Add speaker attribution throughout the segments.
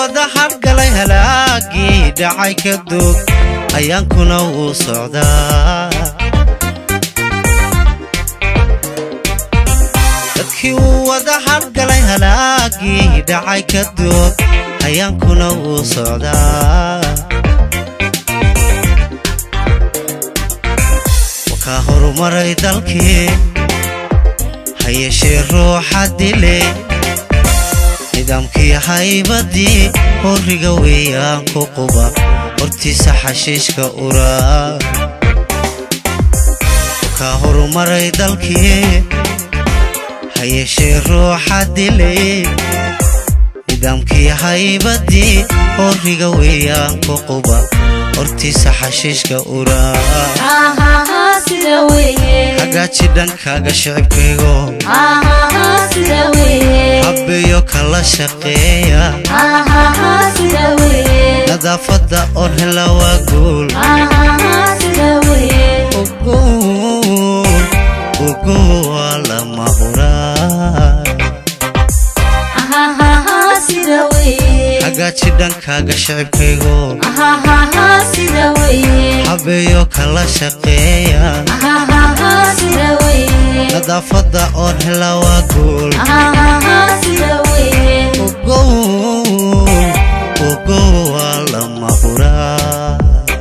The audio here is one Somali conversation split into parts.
Speaker 1: wada hadhgalay halaagii dhacay ka dog ayaankuna wuu socdaa dadkii wuu wada hadhgalay halaagii dhacay ka dog ayaankuna wuu socdaa wakaa horumaray dalkii ha yeeshee ruuxa dile nidaamkii haybadii horiga weeyaan ku quba hortiisa xashiishka uraa wakaa horumaray dalkii ha yeeshee ruuxa dilay nidaamkii haybadii horiga weeyaan ku quba hortiisa xashiishka uraa hagaaji dhankaaga shicibkaygo habbeeyo kala shaqeeya nadaafadda oo hela waa guul ugu waa lama huraa hagaaji dhankaaga shicibkaygo habbeeyo kala shaqeeya nadaafadda oo hela waa guul ugu waa lama huraa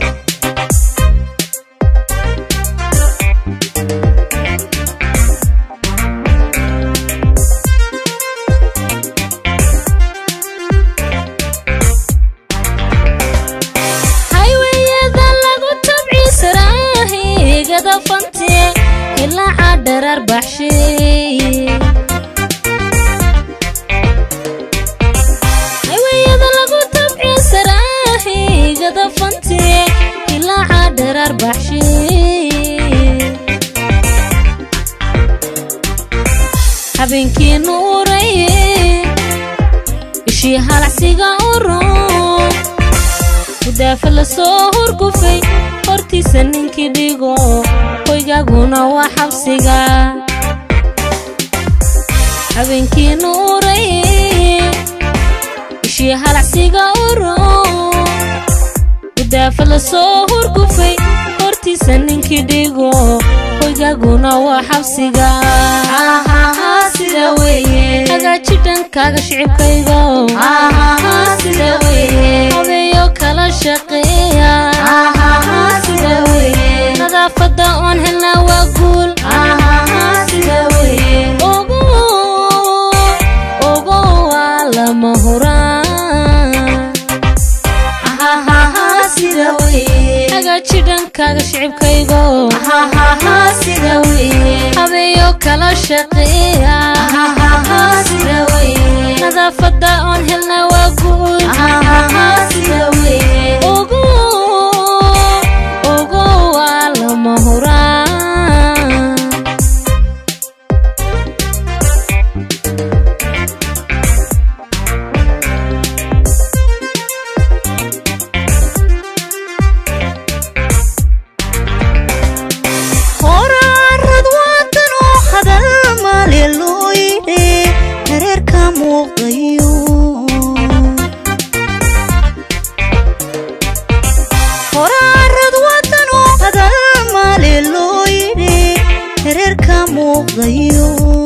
Speaker 2: hayweyada lagu tabciisaraahigada fante ilaaca dharar baxshay hayweyada lagu tabciisaraahigada fante ilaaca dharar baxshay habeenkii nuuraye ishii halacsiga uron gudaafa la soo hurgufay hortiisa ninkii dhigo hoygaguna waa xabsiga habeenkii nuuraye ishii halacsiga uron gudaafa la soo hurgufay hortiisa ninkii dhigo hoygaguna waa xabsiga hagaaji dhankaaga shicibkaygo habeeyo kala shaqeeya nadaafadda oon helna waa guul ogo waa lama huraan hagaaji dhankaaga shicibkaygo habeeyo kala shaqeeya nadaafadda oon helna waa guul ogo ogo waa lama huraan
Speaker 3: horaarad waadan oo hadal maale loo yidhe hareerka muuqdayo horaarad waadan oo hadal maale loo yidhe hareerka muuqdayo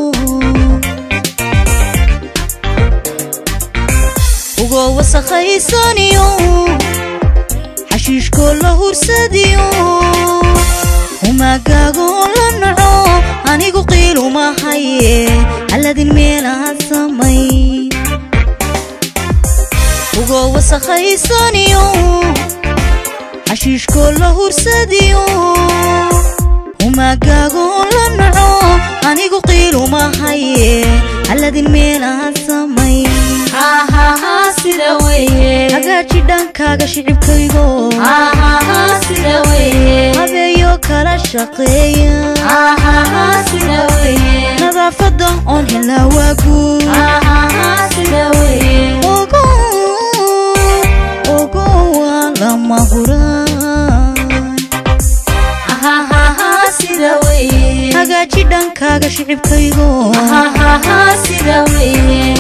Speaker 3: ugoo wasakhaysaniyo xashiishkoo la hursadiyo humagaagoo la naco anigu qiilumahaye halladin meelaad samay ugoo wasakhaysaniyo xashiishkoo la hursadiyo humagaagoo la naco anigu qiilumahaye halladin meelaad samay hagaaji dhankaaga shicibkaygo habeeyo kala shaqeeya nadaafadda oon helna waa guul ogo ogo waa lama huraan hagaaji dhankaaga shicibkaygo